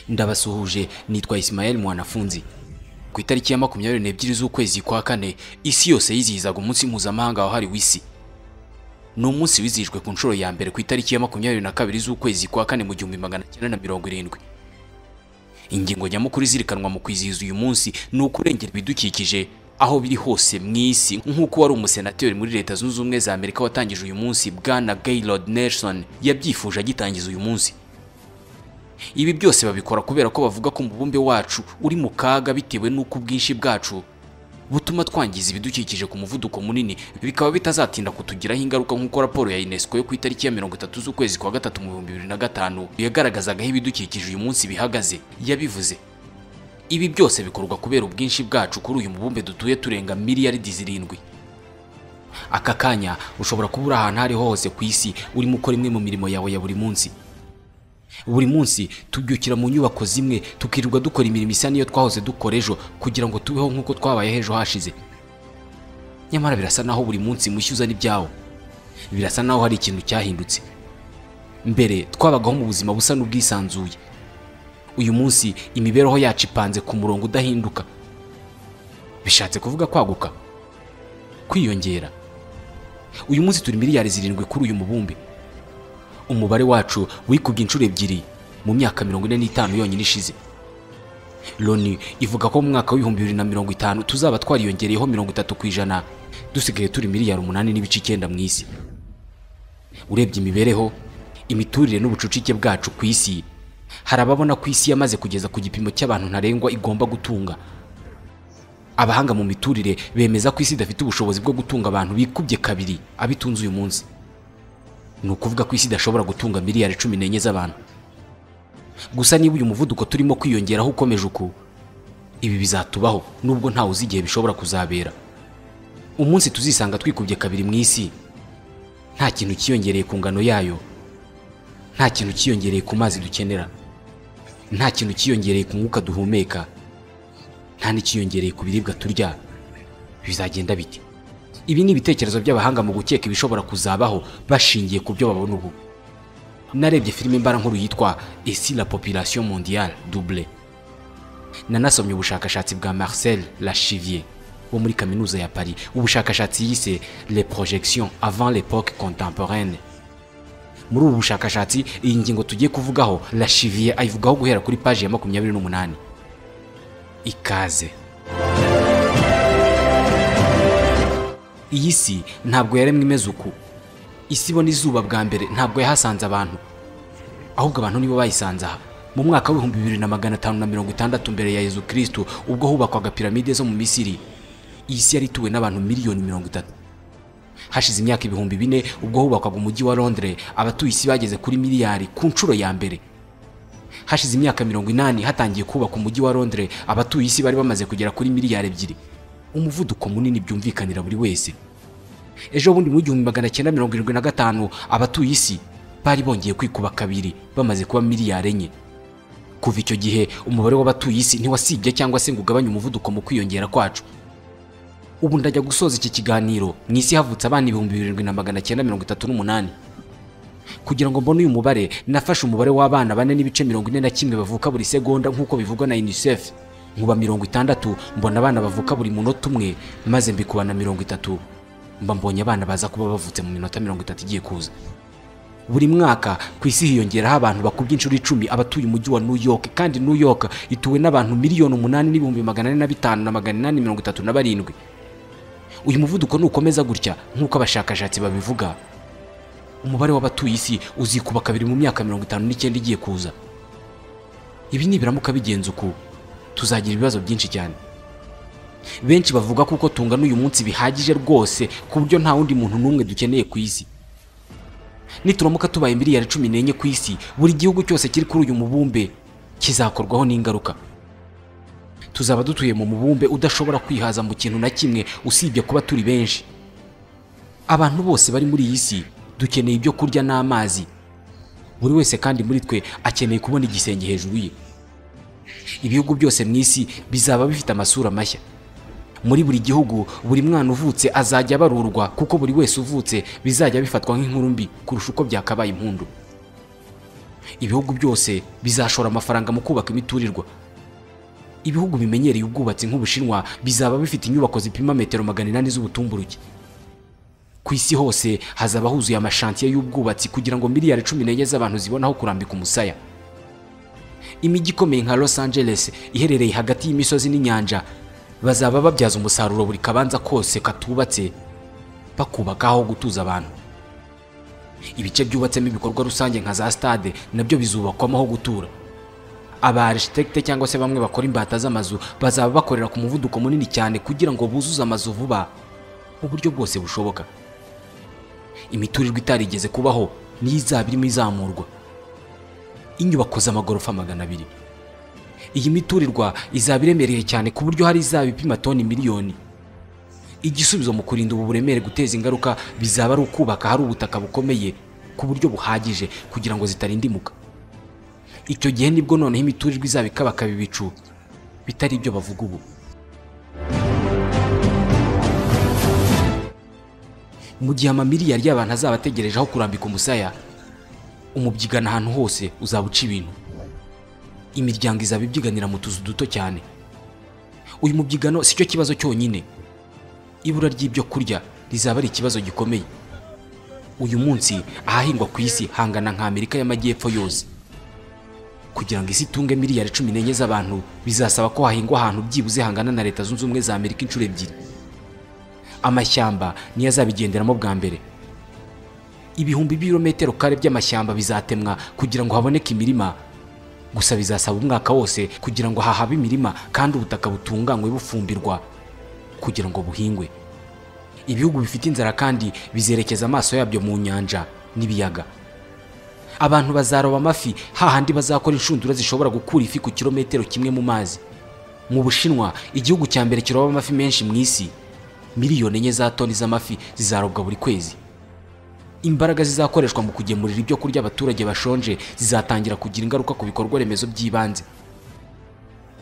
ndabasuhuje nitwa Ismael mwanafunzi ku itariki ya makumyabiri n'ebyiri z'ukwezi kwa kane isi yose yizihizaga umunsi mpuzamahanga wahariwe isi ni umunsi wizihijwe ku nshuro ya mbere ku itariki ya makumyabiri na kabiri z'ukwezi kwa kane mu gihumbi magana cyenda na mirongo irindwi ingingo nyamukuru izirikanwa mu kwizihiza uyu munsi ni ukurengera ibidukikije aho biri hose mu isi nk'uko wari umusenateri muri leta zunze ubumwe za amerika watangije uyu munsi bwana gaylord nelson yabyifuje agitangiza uyu munsi ibi byose babikora kubera ko bavuga ko umubumbe wacu uri mu kaga bitewe n'uko ubwinshi bwacu butuma twangiza ibidukikije ku muvuduko munini bikaba bitazatinda kutugiraho ingaruka nk'uko raporo ya unesco yo ku itariki ya mirongo itatu z'ukwezi kwa gatatu mu bihumbi bibiri na gatanu yagaragazaga aho ibidukikije uyu munsi bihagaze yabivuze ibi byose bikorwa kubera ubwinshi bwacu kuri uyu mubumbe dutuye turenga miliyaridi zirindwi aka kanya ushobora kuba uri ahantu aho ariho hose ku isi urimo ukora imwe mu mirimo yawe ya buri munsi buri munsi tubyukira mu nyubako zimwe tukirirwa dukora imirimo isa n'iyo twahoze dukora ejo kugira ngo tubeho nk'uko twabayeho ejo hashize nyamara birasa naho buri munsi mushya uzana ibyawo birasa naho hari ikintu cyahindutse mbere twabagaho mu buzima busa n'ubwisanzuye uyu munsi imibereho yacu ipanze ku murongo udahinduka bishatse kuvuga kwaguka kwiyongera uyu munsi turi miliyari zirindwi kuri uyu mubumbe umubare wacu wikubye inshuro ebyiri mu myaka mirongo ine n'itanu yonyine ishize loni ivuga ko mu mwaka w'ibihumbi bibiri na mirongo itanu tuzaba twariyongereyeho mirongo itatu ku ijana dusigaye turi miliyari umunani n'ibice icyenda mu isi urebye imibereho imiturire n'ubucucike bwacu ku isi hari ababona ko isi yamaze kugeza ku gipimo cy'abantu ntarengwa igomba gutunga abahanga mu miturire bemeza ko isi idafite ubushobozi bwo gutunga abantu bikubye kabiri abitunze uyu munsi ni ukuvuga ko isi idashobora gutunga miliyari cumi n'enye z'abantu gusa niba uyu muvuduko turimo kwiyongeraho ukomeje uku ibi bizatubaho nubwo ntawe uzi igihe bishobora kuzabera umunsi tuzisanga twikubye kabiri mu isi nta kintu cyiyongereye ku ngano yayo nta kintu cyiyongereye ku mazi dukenera nta kintu cyiyongereye ku mwuka duhumeka nta n'icyiyongereye ku biribwa turya bizagenda bite ibi ni ibitekerezo by'abahanga mu gukeka ibishobora kuzabaho bashingiye ku byo babona ubu narebye filime mbara nkuru yitwa esi la population mondiale double nanasomye ubushakashatsi bwa marcel lachivier wo muri kaminuza ya paris ubushakashatsi yise le projection avant l'époque contemporaine muri ubu bushakashatsi iyi ngingo tugiye kuvugaho lachivier ayivugaho guhera kuri paji ya makumyabiri n'umunani ikaze iyi si ntabwo yaremwe imeze uku isi ibona izuba bwa mbere ntabwo yahasanze abantu ahubwo abantu nibo bayisanze aha mu mwaka w'ibihumbi bibiri na magana atanu na mirongo itandatu mbere ya yezu kirisitu ubwo hubakwaga piramide zo mu misiri iyi si yari ituwe n'abantu miliyoni mirongo itatu hashize imyaka ibihumbi bine ubwo hubakwaga umujyi wa londres abatuye isi bageze kuri miliyari ku nshuro ya mbere hashize imyaka mirongo inani hatangiye kubaka umujyi wa londres abatuye isi bari bamaze kugera kuri miliyari ebyiri umuvuduko munini byumvikanira buri wese ejo bundi mu gihumbi magana cyenda mirongo irindwi na gatanu abatuye isi bari bongeye kwikuba kabiri bamaze kuba miliyari enye kuva icyo gihe umubare w'abatuye isi ntiwasibye cyangwa se ngo ugabanye umuvuduko mu kwiyongera kwacu ubu ndajya gusoza iki kiganiro mu isi havutse abana ibihumbi birindwi na magana cyenda mirongo itatu n'umunani kugira ngo mbone uyu mubare nafashe umubare w'abana bane n'ibice mirongo ine na kimwe bavuka buri segonda nk'uko bivugwa na unicef nkuba mirongo itandatu mbona abana bavuka buri munota umwe maze mbikuba na mirongo itatu mba mbonye abana baza kuba bavutse mu minota mirongo itatu igiye kuza buri mwaka ku isi hiyongeraho abantu bakubye inshuro icumi abatuye umujyi wa new york kandi new york ituwe n'abantu miliyoni umunani n'ibihumbi magana ane na bitanu na magana inani mirongo itatu na barindwi uyu muvuduko nukomeza gutya nk'uko abashakashatsi babivuga umubare w'abatuye isi uzikuba kabiri mu myaka mirongo itanu n'icyenda igiye kuza ibi nibiramuka bigenze uku tuzagira ibibazo byinshi cyane benshi bavuga kuko tungana uyu munsi bihagije rwose ku buryo nta wundi muntu n'umwe dukeneye ku isi nituramuka tubaye miliyari cumi n'enye ku isi buri gihugu cyose kiri kuri uyu mubumbe kizakorwaho n'ingaruka tuzaba dutuye mu mubumbe udashobora kwihaza mu kintu na kimwe usibye kuba turi benshi abantu bose bari muri iyi si dukeneye ibyo kurya n'amazi buri wese kandi muri twe akeneye kubona igisenge hejuru ye ibihugu byose mu isi bizaba bifite amasura mashya muri buri gihugu buri mwana uvutse azajya abarurwa kuko buri wese uvutse bizajya bifatwa nk'inkuru mbi kurusha uko byakabaye impundu ibihugu byose bizashora amafaranga mu kubaka imiturirwa ibihugu bimenyereye ubwubatsi nk'ubushinwa bizaba bifite inyubako zipima metero magana inani z'ubutumburuke ku isi hose hazaba huzuye amashantiye y'ubwubatsi kugira ngo miliyari cumi n'enye z'abantu zibone aho kurambika umusaya imijyi ikomeye nka los angeles iherereye hagati y'imisozi n'inyanja bazaba babyaza umusaruro buri kabanza kose katubatse bakubaka aho gutuza abantu ibice byubatsemo ibikorwa rusange nka za stade nabyo bizubakwamo aho gutura aba architect cyangwa se bamwe bakora imbata z'amazu bazaba bakorera ku muvuduko munini cyane kugira ngo buzuze amazu vuba mu buryo bwose bushoboka imiturirwa itarigeze kubaho niyo izaba irimo izamurwa inyubako z'amagorofa magana abiri iyi miturirwa izaba iremereye cyane ku buryo hari izaba ipima toni miliyoni igisubizo mu kurinda ubu buremere guteza ingaruka bizaba ari ukubaka hari ubutaka bukomeye ku buryo buhagije kugira ngo zitarindimuka icyo gihe nibwo noneho imiturirwa izaba ikabakaba ibicu bitari ibyo bavuga ubu mu gihe amamiliyari y'abantu azaba ategereje aho kurambika umusaya umubyigana ahantu hose uzaba uca ibintu imiryango izaba ibyiganira mu tuzu duto cyane uyu mubyigano si cyo kibazo cyonyine ibura ry'ibyo kurya rizaba ari ikibazo gikomeye uyu munsi ahahingwa ku isi hangana nka amerika y'amajyepfo yose kugira ngo isi itunge miliyari cumi n'enye z'abantu bizasaba ko hahingwa ahantu byibuze hangana na leta zunze ubumwe za amerika inshuro ebyiri amashyamba niyo azabigenderamo bwa mbere ibihumbi birometero kare by'amashyamba bizatemwa kugira ngo haboneke imirima gusa bizasaba umwaka wose kugira ngo hahabe imirima kandi ubutaka butunganywe bufumbirwa kugira ngo buhingwe ibihugu bifite inzara kandi bizerekeza amaso yabyo mu nyanja n'ibiyaga abantu bazaroba amafi hahandi bazakora inshundura zishobora gukura ifi ku kilometero kimwe mu mazi mu bushinwa igihugu cya mbere kiroba amafi menshi mu isi miliyoni enye za toni z'amafi zizarobwa buri kwezi imbaraga zizakoreshwa mu kugemurira ibyo kurya abaturage bashonje zizatangira kugira ingaruka ku bikorwa remezo by'ibanze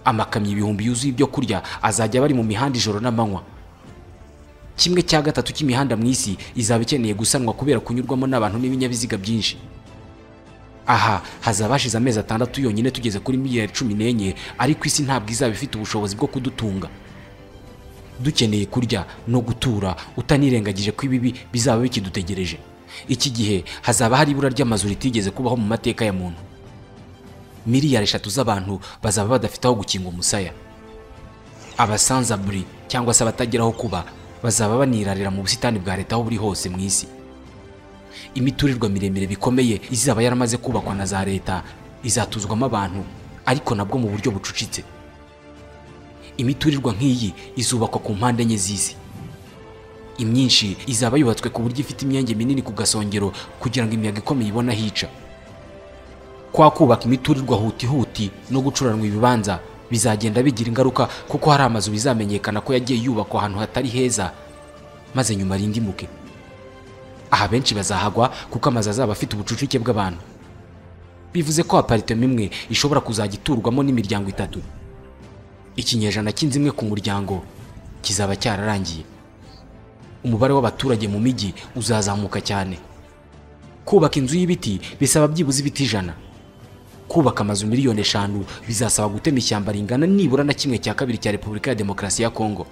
amakamyo ibihumbi yuzuye ibyo kurya azajya bari mu mihanda ijoro n'amanywa kimwe cya gatatu cy'imihanda mu isi izaba ikeneye gusanwa kubera kunyurwamo n'abantu n'ibinyabiziga byinshi aha hazaba hashize amezi atandatu yonyine tugeze kuri miliyari cumi n'enye ariko isi ntabwo izaba ifite ubushobozi bwo kudutunga dukeneye kurya no gutura utanirengagije ko ibibi bizaba bikidutegereje iki gihe hazaba hari ibura ry'amazu ritigeze kubaho mu mateka ya muntu miliyari eshatu z'abantu bazaba badafite aho gukinga umusaya abasanzaburi cyangwa se abatagira aho kuba bazaba banirarira mu busitani bwa leta aho buri hose mu isi imiturirwa miremire bikomeye izaba yaramaze kubakwa na za leta izatuzwamo abantu ariko nabwo mu buryo bucucitse imiturirwa nk'iyi izubakwa ku mpande enye z'isi imyinshi izaba yubatswe ku buryo ifite imyenge minini ku gasongero kugira ngo imiyaga ikomeye ibone aho ica kwa kubaka imiturirwa huti huti no gucuranwa ibibanza bizagenda bigira ingaruka kuko hari amazu bizamenyekana ko yagiye yubakwa ahantu hatari heza maze nyuma rindimuke aha benshi bazahagwa kuko amazu azaba afite ubucucike bw'abantu bivuze ko aparitema imwe ishobora kuzajya iturwamo n'imiryango itatu ikinyejana cy'inzu imwe ku muryango kizaba cyararangiye umubare w'abaturage mu mijyi uzazamuka cyane kubaka inzu y'ibiti bisaba byibuze ibiti ijana kubaka amazu miliyoni eshanu bizasaba gutema ishyamba ringana nibura na kimwe cya kabiri cya repubulika ya demokarasi ya kongo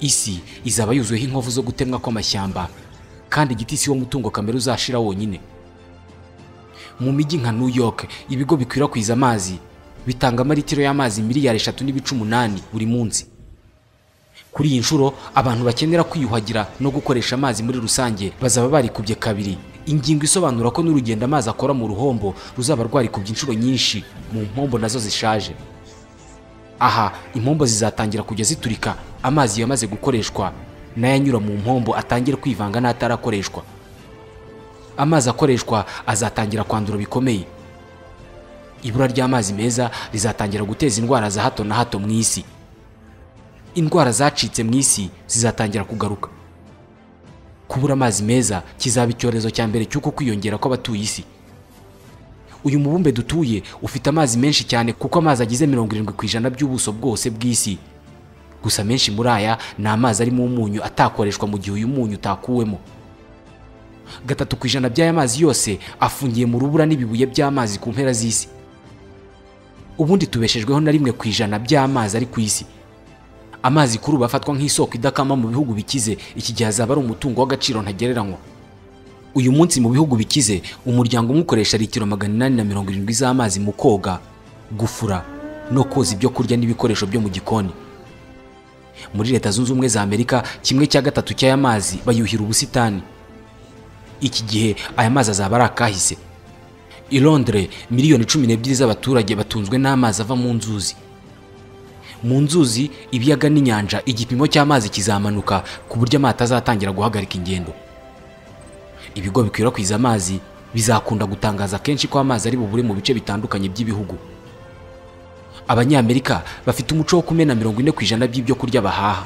isi izaba yuzuyeho inkovu zo gutemwa kw'amashyamba kandi igiti si wo mutungo kamere uzashira wonyine mu mijyi nka new york ibigo bikwirakwiza amazi bitanga amaritiro y'amazi miliyari eshatu n'ibice umunani buri munsi kuri iyi nshuro abantu bakenera kwiyuhagira no gukoresha amazi muri rusange bazaba barikubye kabiri ingingo isobanura ko n'urugendo amazi akora mu ruhombo ruzaba rwarikubye inshuro nyinshi mu mpombo nazo zishaje aha impombo zizatangira kujya ziturika amazi yamaze gukoreshwa n'ayanyura mu mpombo atangire kwivanga n'atarakoreshwa amazi akoreshwa azatangira kwandura bikomeye ibura ry'amazi meza rizatangira guteza indwara za hato na hato mu isi indwara zacitse mu isi zizatangira kugaruka kubura amazi meza kizaba icyorezo cya mbere cy'uko kwiyongera kw'abatuye isi uyu mubumbe dutuye ufite amazi menshi cyane kuko amazi agize mirongo irindwi ku ijana by'ubuso bwose bw'isi gusa menshi muri aya ni amazi arimo umunyu atakoreshwa mu gihe uyu munyu utakuwemo gatatu ku ijana by'aya mazi yose afungiye mu rubura n'ibibuye by'amazi ku mpera z'isi ubundi tubeshejweho na rimwe ku ijana by'amazi ari ku isi amazi kuri ubu afatwa nk'isoko idakama mu bihugu bikize iki gihe azaba ari umutungo w'agaciro ntagereranywa uyu munsi mu bihugu bikize umuryango umwe ukoresha litiro magana inani na mirongo irindwi z'amazi mu koga gufura no koza ibyo kurya n'ibikoresho byo mu gikoni muri leta zunze ubumwe za amerika kimwe cya gatatu cy'aya mazi bayuhira ubusitani iki gihe aya mazi azaba ari akahise i londres miliyoni cumi n'ebyiri z'abaturage batunzwe n'amazi ava mu nzuzi mu nzuzi ibiyaga n'inyanja igipimo cy'amazi kizamanuka ku buryo amato azatangira guhagarika ingendo ibigo bikwirakwiza amazi bizakunda gutangaza kenshi ko amazi ari bubure mu bice bitandukanye by'ibihugu abanyamerika bafite umuco wo kumena mirongo ine ku ijana by'ibyo kurya bahaha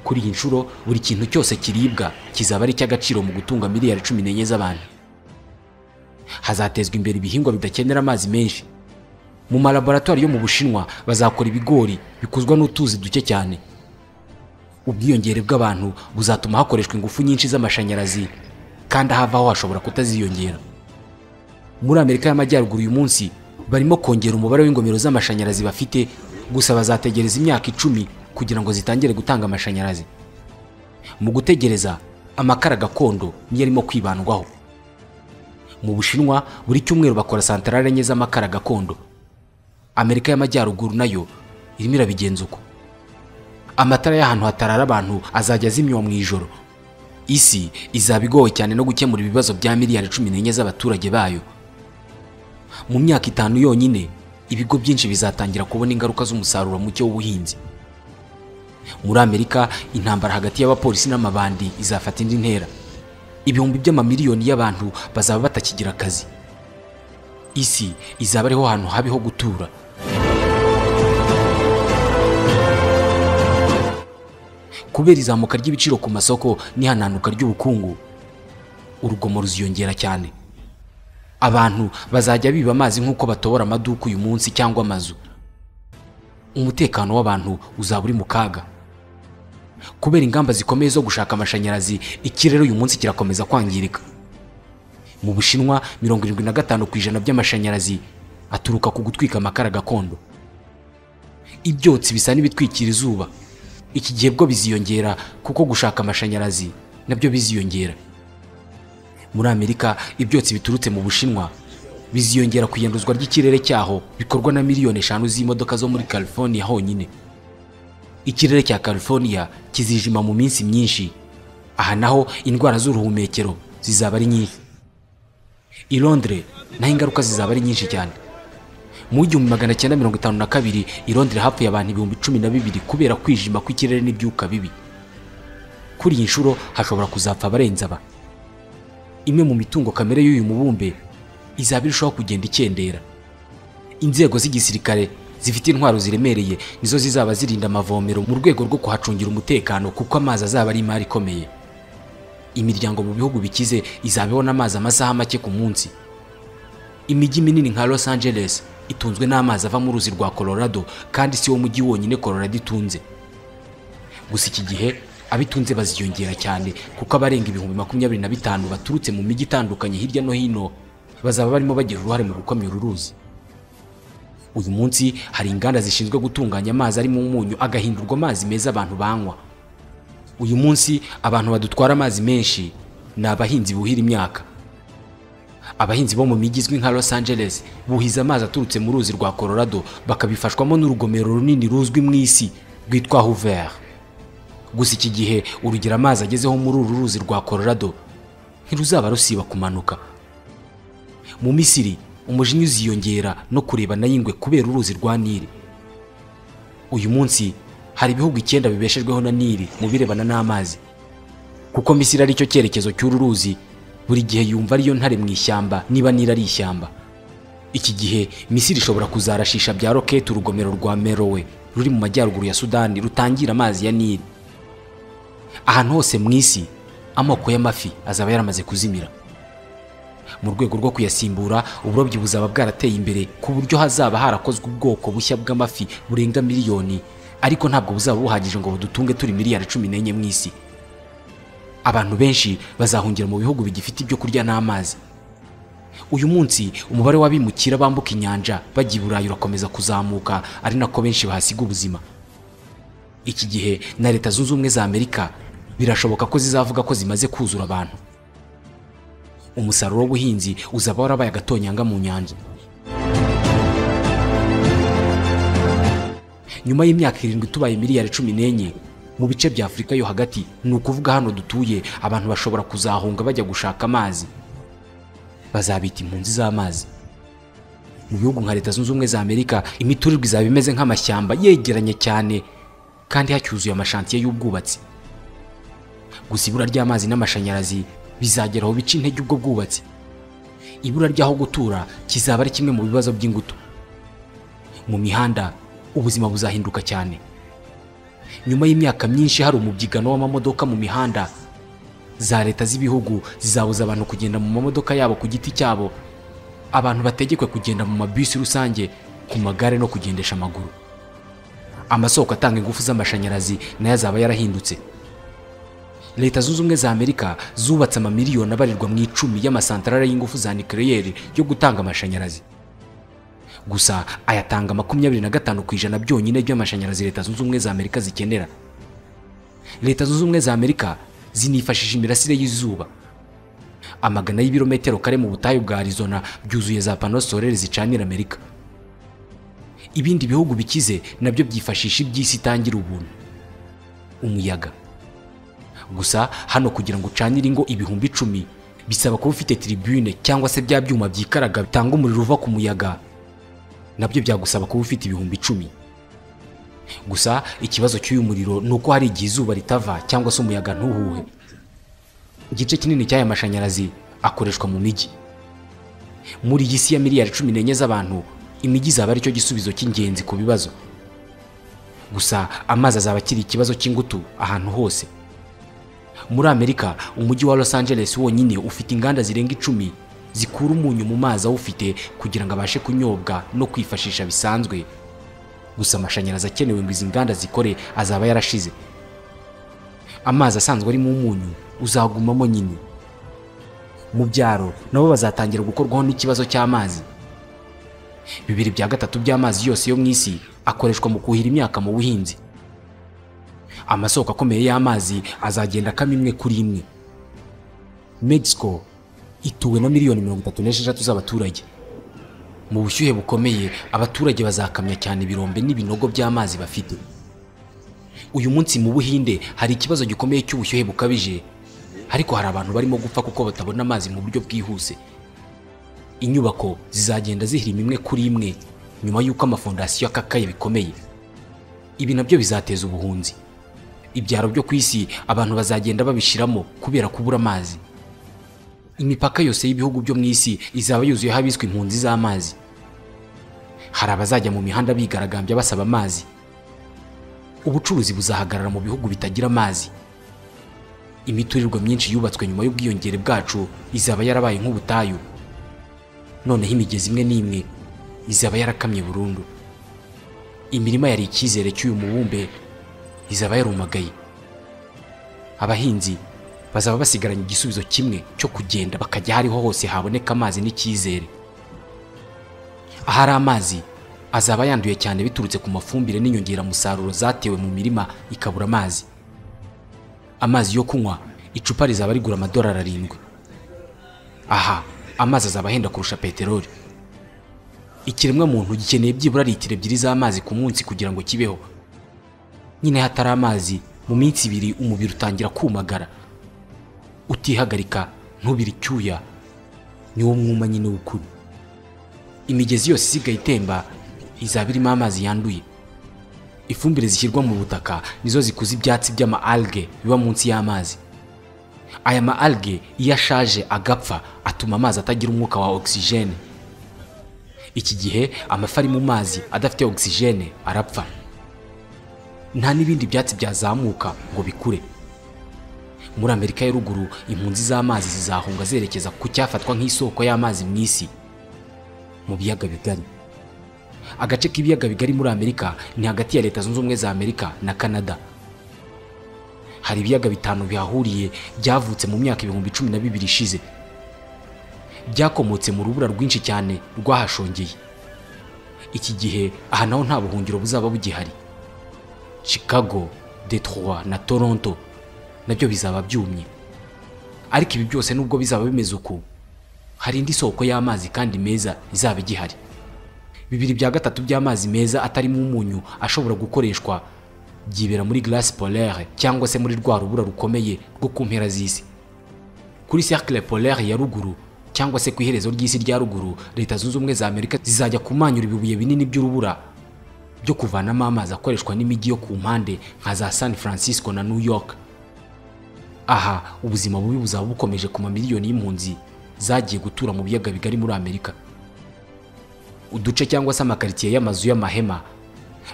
kuri iyi nshuro buri kintu cyose kiribwa kizaba ari icy'agaciro mu gutunga miliyari cumi n'enye z'abantu hazatezwa imbere ibihingwa bidakenera amazi menshi mu malaboratwari yo mu bushinwa bazakora ibigori bikozwa n'utuzi duke cyane ubwiyongere bw'abantu buzatuma hakoreshwa ingufu nyinshi z'amashanyarazi kandi ahavaho hashobora kutaziyongera muri amerika y'amajyaruguru uyu munsi barimo kongera umubare w'ingomero z'amashanyarazi bafite gusa bazategereza imyaka icumi kugira ngo zitangire gutanga amashanyarazi mu gutegereza amakara gakondo niyo arimo kwibandwaho mu bushinwa buri cyumweru bakora santarare enye z'amakara gakondo amerika y'amajyaruguru nayo irimo irabigenza uko amatara y'ahantu hatarara abantu azajya azimywa mu ijoro isi izaba igowe cyane no gukemura ibibazo bya miliyari cumi n'enye z'abaturage bayo mu myaka itanu yonyine ibigo byinshi bizatangira kubona ingaruka z'umusaruro muke w'ubuhinzi muri amerika intambara hagati y'abapolisi n'amabandi izafata indi ntera ibihumbi by'amamiliyoni y'abantu bazaba batakigira akazi isi izaba ariho hantu habi ho gutura kubera izamuka ry'ibiciro ku masoko n'ihananuka ry'ubukungu urugomo ruziyongera cyane abantu bazajya biba amazi nk'uko batobora amaduka uyu munsi cyangwa amazu umutekano w'abantu uzaba uri mu kaga kubera ingamba zikomeye zo gushaka amashanyarazi ikirere uyu munsi kirakomeza kwangirika mu bushinwa mirongo irindwi na gatanu ku ijana by'amashanyarazi aturuka ku gutwika amakara gakondo ibyotsi bisa n'ibitwikira izuba iki gihe bwo biziyongera kuko gushaka amashanyarazi nabyo biziyongera muri amerika ibyotsi biturutse mu bushinwa biziyongera ku iyanduzwa ry'ikirere cyaho bikorwa na miliyoni eshanu z'imodoka zo muri california honyine ikirere cya california kizijima mu minsi myinshi aha naho indwara z'uruhumekero zizaba ari nyinshi i londres naho ingaruka zizaba ari nyinshi cyane mu gihumbi magana cyenda mirongo itanu na kabiri i londres hapfuye abantu ibihumbi cumi na bibiri kubera kwijima kw'ikirere n'ibyuka bibi kuri iyi nshuro hashobora kuzapfa abarenze aba imwe mu mitungo kamere y'uyu mubumbe izaba irushaho kugenda ikendera inzego z'igisirikare zifite intwaro ziremereye nizo zizaba zirinda amavomero mu rwego rwo kuhacungira umutekano kuko amazi azaba ari imari ikomeye imiryango mu bihugu bikize izaba ibona amazi amasaha make ku munsi imijyi minini nka los angeles itunzwe n'amazi ava mu ruzi rwa colorado kandi si wo mujyi wonyine colorado itunze gusa iki gihe abitunze baziyongera cyane kuko abarenga ibihumbi makumyabiri na bitanu baturutse mu mijyi itandukanye hirya no hino bazaba barimo bagira uruhare mu gukomera uruzi uyu munsi hari inganda zishinzwe gutunganya amazi arimo umunyu agahindurwa amazi meza abantu banywa uyu munsi abantu badutwara amazi menshi ni abahinzi buhira imyaka abahinzi bo mu mijyi izwi nka los angeles buhiza amazi aturutse mu ruzi rwa colorado bakabifashwamo n'urugomero runini ruzwi mu isi rwitwa hoover gusa iki gihe urugero amazi agezeho muri uru ruzi rwa colorado ntiruzaba rusiba kumanuka mu misiri umujinya uziyongera no kureba na y'ingwe kubera uruzi rwa nili uyu munsi hari ibihugu icyenda bibeshejweho na nili mu birebana n'amazi kuko misiri ari cyo cyerekezo cy'uru ruzi buri gihe yumva ariyo ntare mu ishyamba niba nili ari ishyamba iki gihe misiri ishobora kuzarashisha bya roketi urugomero rwa merowe ruri mu majyaruguru ya sudani rutangira amazi ya nili ahantu hose mu isi amoko y'amafi azaba yaramaze kuzimira mu rwego rwo kuyasimbura uburobyi buzaba bwarateye imbere ku buryo hazaba harakozwe ubwoko bushya bw'amafi burenga miliyoni ariko ntabwo buzaba buhagije ngo budutunge turi miliyari cumi n'enye mu isi abantu benshi bazahungira mu bihugu bigifite ibyo kurya n'amazi uyu munsi umubare w'abimukira bambuka inyanja bajya i burayi urakomeza kuzamuka ari nako benshi bahasiga ubuzima iki gihe na leta zunze ubumwe za amerika birashoboka ko zizavuga ko zimaze kuzura abantu umusaruro w'ubuhinzi uzaba warabaye agatonyanga mu nyanja nyuma y'imyaka irindwi tubaye miliyari cumi n'enye mu bice bya afurika yo hagati ni ukuvuga hano dutuye abantu bashobora kuzahunga bajya gushaka amazi bazabita impunzi z'amazi mu bihugu nka leta zunze ubumwe za amerika imiturirwa izaba imeze nk'amashyamba yegeranye cyane kandi hacyuzuye amashantiye y'ubwubatsi gusa ibura ry'amazi n'amashanyarazi bizageraho bica intege ubwo bwubatsi ibura ry'aho gutura kizaba ari kimwe mu bibazo by'ingutu mu mihanda ubuzima buzahinduka cyane nyuma y'imyaka myinshi hari umubyigano w'amamodoka mu mihanda za leta z'ibihugu zizabuza abantu kugenda mu mamodoka yabo ku giti cyabo abantu bategekwe kugenda mu mabisi rusange ku magare no kugendesha amaguru amasoko atanga ingufu z'amashanyarazi nayo azaba yarahindutse leta zunze ubumwe za amerika zubatse amamiliyoni abarirwa mu icumi y'amasantarare y'ingufu za nikereyeri yo gutanga amashanyarazi gusa ayatanga makumyabiri na gatanu ku ijana byonyine by'amashanyarazi leta zunze ubumwe za amerika zikenera leta zunze ubumwe za amerika zinifashisha imirasire y'izuba amagana y'ibirometero kare mu butayu bwa arizona byuzuye za pano solere zicanira amerika ibindi bihugu bikize nabyo byifashisha iby'isi itangira ubuntu umuyaga gusa hano kugira ngo ucanire ingo ibihumbi icumi bisaba kuba ufite tiribune cyangwa se bya byuma byikaraga bitanga umuriro uva ku muyaga nabyo byagusaba kuba ufite ibihumbi icumi gusa ikibazo cy'uyu muriro ni uko hari igihe izuba ritava cyangwa se umuyaga ntuhuhe igice kinini cy'aya mashanyarazi akoreshwa mu mijyi muri iyi si ya miliyari cumi n'enye z'abantu imijyi izaba ari cyo gisubizo cy'ingenzi ku bibazo gusa amazi azaba akiri ikibazo cy'ingutu ahantu hose muri amerika umujyi wa los angeles wonyine ufite inganda zirenga icumi zikura umunyu mu mazi awufite kugira ngo abashe kunyobwa no kwifashisha bisanzwe gusa amashanyarazi akenewe ngo izi nganda zikore azaba yarashize amazi asanzwe arimo umunyu uzagumamo nyine mu byaro nabo bazatangira gukorwaho n'ikibazo cy'amazi bibiri bya gatatu by'amazi yose yo mu isi akoreshwa mu kuhira imyaka mu buhinzi amasoko akomeye y'amazi azagenda akama imwe kuri imwe mexico ituwe na miliyoni mirongo itatu n'esheshatu z'abaturage mu bushyuhe bukomeye abaturage bazakamya cyane ibirombe n'ibinogo by'amazi bafite uyu munsi mu buhinde hari ikibazo gikomeye cy'ubushyuhe bukabije ariko hari abantu barimo gupfa kuko batabona amazi mu buryo bwihuse inyubako zizagenda zihirima imwe kuri imwe nyuma y'uko amafondasiyo akakaye bikomeye ibi nabyo bizateza ubuhunzi ibyaro byo ku isi abantu bazagenda babishyiramo kubera kubura amazi imipaka yose y'ibihugu byo mu isi izaba yuzuyeho abiswe impunzi z'amazi hari abazajya mu mihanda bigaragambya basaba amazi ubucuruzi buzahagarara mu bihugu bitagira amazi imiturirwa myinshi yubatswe nyuma y'ubwiyongere bwacu izaba yarabaye nk'ubutayu noneho imigezi imwe n'imwe izaba yarakamye burundu imirima yari icyizere cy'uyu mubumbe izaba yarumagaye abahinzi bazaba basigaranye igisubizo kimwe cyo kugenda bakajya hariho hose haboneka amazi n'icyizere ahari amazi azaba yanduye cyane biturutse ku mafumbire n'inyongeramusaruro zatewe mu mirima ikabura amazi amazi yo kunywa icupa rizaba rigura amadolari arindwi aha amazi azaba ahenda kurusha peteroli ikiremwa muntu gikeneye byibura litiro ebyiri z'amazi ku munsi kugira ngo kibeho nyine hatari amazi mu minsi ibiri umubiri utangira kumagara utihagarika ntubire icyuya niwo mwuma nyine w'ukuri imigezi yose isigaye itemba izaba irimo amazi yanduye ifumbire zishyirwa mu butaka nizo zikuza ibyatsi by'ama alge biba munsi y'amazi aya ma alge iyo ashaje agapfa atuma amazi atagira umwuka wa ogisijene iki gihe amafi ari mu mazi adafite ogisijene arapfa nta n'ibindi byatsi byazamuka ngo bikure muri amerika ya ruguru impunzi z'amazi zizahunga zerekeza ku cyafatwa nk'isoko y'amazi mu isi mu biyaga bigari agace k'ibiyaga bigari muri amerika ni hagati ya leta zunze ubumwe za amerika na canada hari ibiyaga bitanu bihahuriye byavutse mu myaka ibihumbi cumi na bibiri ishize byakomotse mu rubura rwinshi cyane rwahashongeye iki gihe aha naho nta buhungiro buzaba bugihari chicago detroit na toronto nabyo bizaba byumye ariko ibi byose nubwo bizaba bimeze uku hari indi soko y'amazi kandi meza izaba igihari bibiri bya gatatu by'amazi meza atarimo umunyu ashobora gukoreshwa byibera muri glace polaire cyangwa se muri rwa rubura rukomeye rwo ku mpera z'isi kuri cercle polaire ya ruguru cyangwa se ku iherezo ry'isi rya ruguru leta zunze ubumwe za amerika zizajya kumanyura ibibuye binini by'urubura byo kuvanamo amazi akoreshwa n'imijyi yo ku mpande nka za san francisco na new york aha ubuzima bubi buzaba bukomeje ku mamiliyoni y'impunzi zagiye gutura mu biyaga bigari muri amerika uduce cyangwa se amakaritsiye y'amazu y'amahema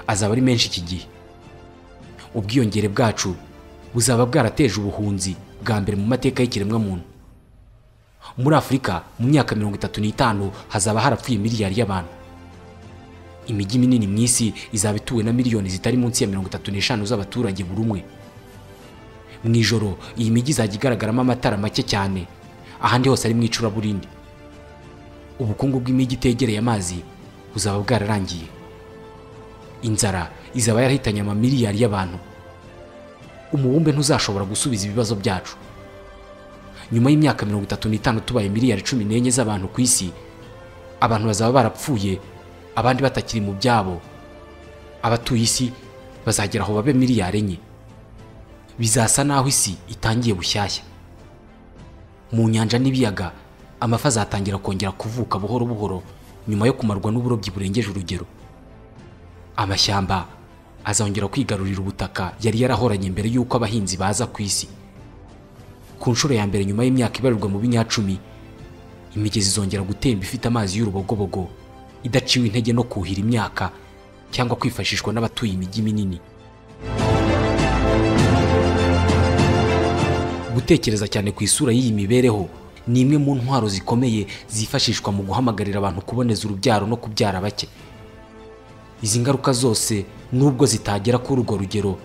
azaba ari menshi iki gihe ubwiyongere bwacu buzaba bwarateje ubuhunzi bwa mbere mu mateka y'ikiremwamuntu muri afurika mu myaka mirongo itatu n'itanu hazaba harapfuye miliyari y'abantu imijyi minini mu isi izaba ituwe na miliyoni zitari munsi ya mirongo itatu n'eshanu z'abaturage buri umwe mu ijoro iyi mijyi izajya igaragaramo amatara make cyane ahandi hose ari mu icuraburindi ubukungu bw'imijyi itegereye amazi buzaba bwararangiye inzara izaba yarahitanye amamiliyari y'abantu umubumbe ntuzashobora gusubiza ibibazo byacu nyuma y'imyaka mirongo itatu n'itanu tubaye miliyari cumi n'enye z'abantu ku isi abantu bazaba barapfuye abandi batakiri mu byabo abatuye isi bazagera aho babe miliyari enye bizasa n'aho isi itangiye bushyashya mu nyanja n'ibiyaga amafi azatangira kongera kuvuka buhoro buhoro nyuma yo kumarwa n'uburobyi burengeje urugero amashyamba azongera kwigarurira ubutaka yari yarahoranye mbere y'uko abahinzi baza ku isi ku nshuro ya mbere nyuma y'imyaka ibarirwa mu binyacumi imigezi izongera gutemba ifite amazi y'urubogobogo idaciwe intege no kuhira imyaka cyangwa kwifashishwa n'abatuye imijyi minini gutekereza cyane ku isura y'iyi mibereho ni imwe mu ntwaro zikomeye zifashishwa mu guhamagarira abantu kuboneza urubyaro no kubyara bake izi ngaruka zose nubwo zitagera kuri urwo rugero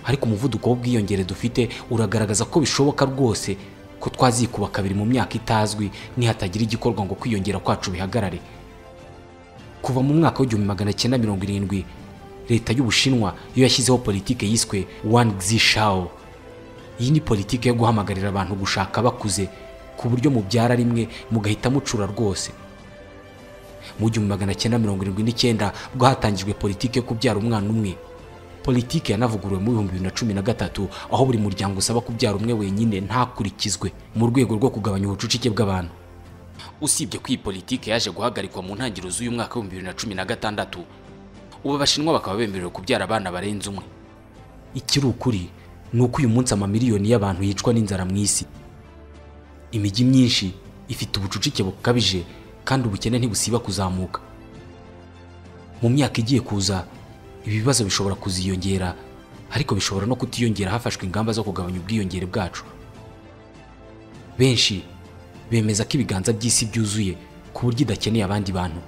ariko umuvuduko w'ubwiyongere dufite uragaragaza ko bishoboka rwose ko twazikuba kabiri mu myaka itazwi nihatagira igikorwa ngo kwiyongera kwacu bihagarare kuva mu mwaka w'igihumbi magana cyenda mirongo irindwi leta y'ubushinwa yo yashyizeho politiki yiswe wani gizishao iyi ni politiki yo guhamagarira abantu gushaka bakuze ku buryo mubyara rimwe mugahita mucura rwose mu gihumbi magana cyenda mirongo irindwi n'icyenda bwo hatangijwe politiki yo kubyara umwana umwe politiki yanavuguruwe mu bihumbi bibiri na cumi na gatatu aho buri muryango usaba kubyara umwe wenyine ntakurikizwe mu rwego rwo kugabanya ubucucike bw'abantu usibye ko iyi politiki yaje guhagarikwa mu ntangiriro z'uyu mwaka w'ibihumbi bibiri na cumi na gatandatu ubu abashinwa bakaba bemerewe kubyara abana barenze umwe ikiri ukuri ni uko uyu munsi amamiliyoni y'abantu yicwa n'inzara mu isi imijyi myinshi ifite ubucucike bukabije kandi ubukene ntibusiba kuzamuka mu myaka igiye kuza ibibazo bishobora kuziyongera ariko bishobora no kutiyongera hafashwe ingamba zo kugabanya ubwiyongere bwacu benshi bemeza ko ibiganza by'isi byuzuye ku buryo idakeneye abandi bantu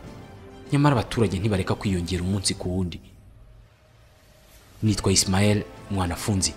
nyamara abaturage ntibareka kwiyongera umunsi ku wundi nitwa isimayeli mwanafunzi